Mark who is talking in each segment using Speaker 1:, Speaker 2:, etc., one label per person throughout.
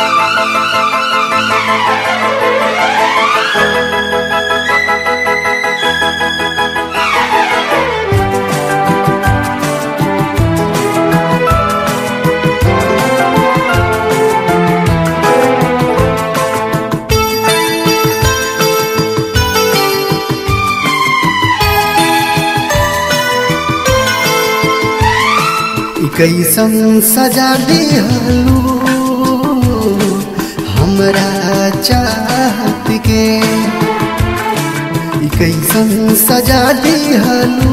Speaker 1: कैसन सजा दिहलू हमरा चाहत के ई कैसन सजा दिहलू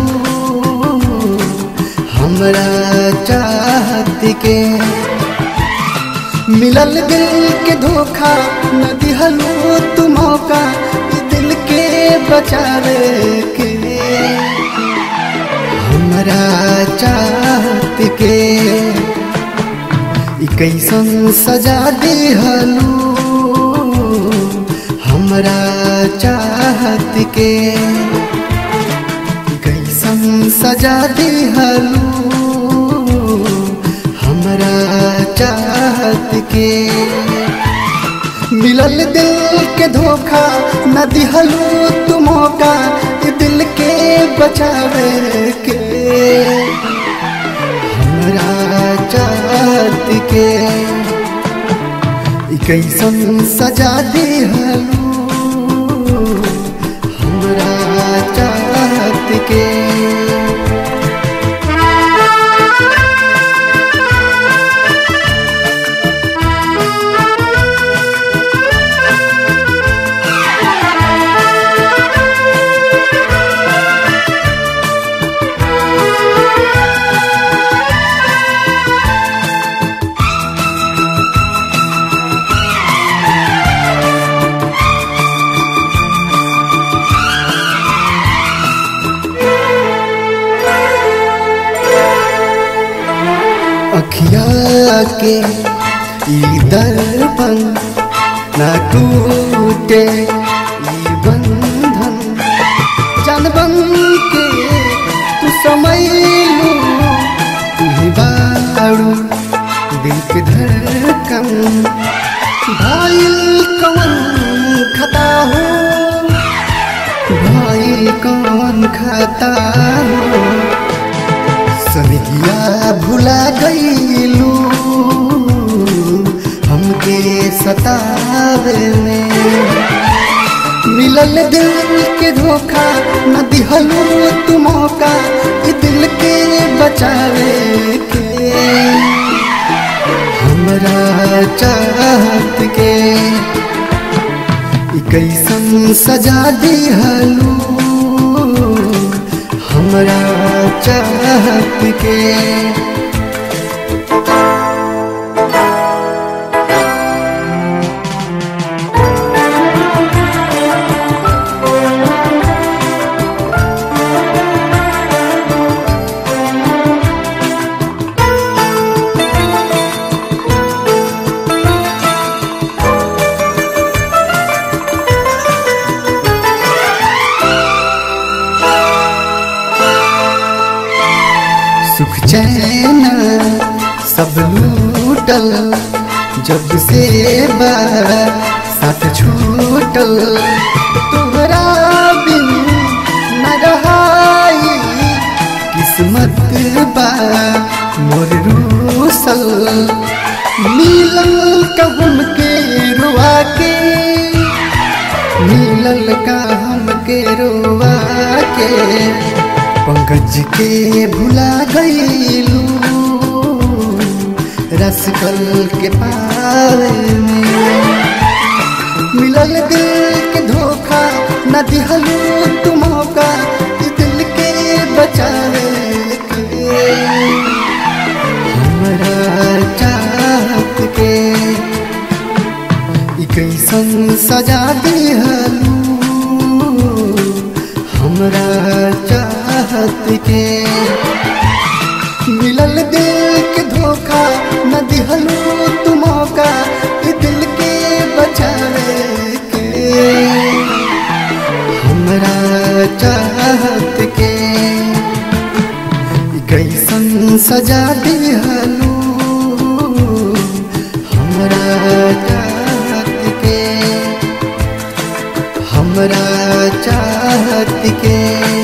Speaker 1: हमरा चाहत के मिलल दिल के धोखा न दिहलू तू मौका ई दिल के बचावे के हमरा चाहत के ई कैसन सजा दिहलू हमरा चाहत के ई कैसन सजा दिहलू हमरा चाहत के मिलल दिल के धोखा न दिहलू तू मौका ई दिल के बचावे के हमरा चाहत के ई कैसन सजा दिहलू हमरा चाहत के अखिया के ई दर्पण ना टूटे ई बंधन जान बन के तू समय लू तू ही बाड़ू दिल के धड़कन भाईल कवन खता हो भाईल कवन खता हो सनगिया भुला गईलू हमके सतावे में मिलल दिल के धोखा न दिहलू तू मौका ई दिल के बचावे के हमरा चाहत के ई कैसन सजा दिहलू हमरा चाहत के सुख चैन सब लूटल जब से बा साथ छूटल तोहरा बिन न रहाई किस्मत बा मोर रूसल मिलल कहम के रुआ के मिलल का हमके रोवा के पंकज के भुला गईलू रसकल के पावे में मिलल दिल के धोखा न दिहलू तू मौका ई दिल के बचावे के हमरा चाहत के ई कैसन सजा दिहलू हमरा चाहत के मिलल दिल के धोखा न दिहलू तू मौका ई दिल के बचावे के हमरा चाहत के ई कैसन सजा दिहलू हमरा हमरा चाहत के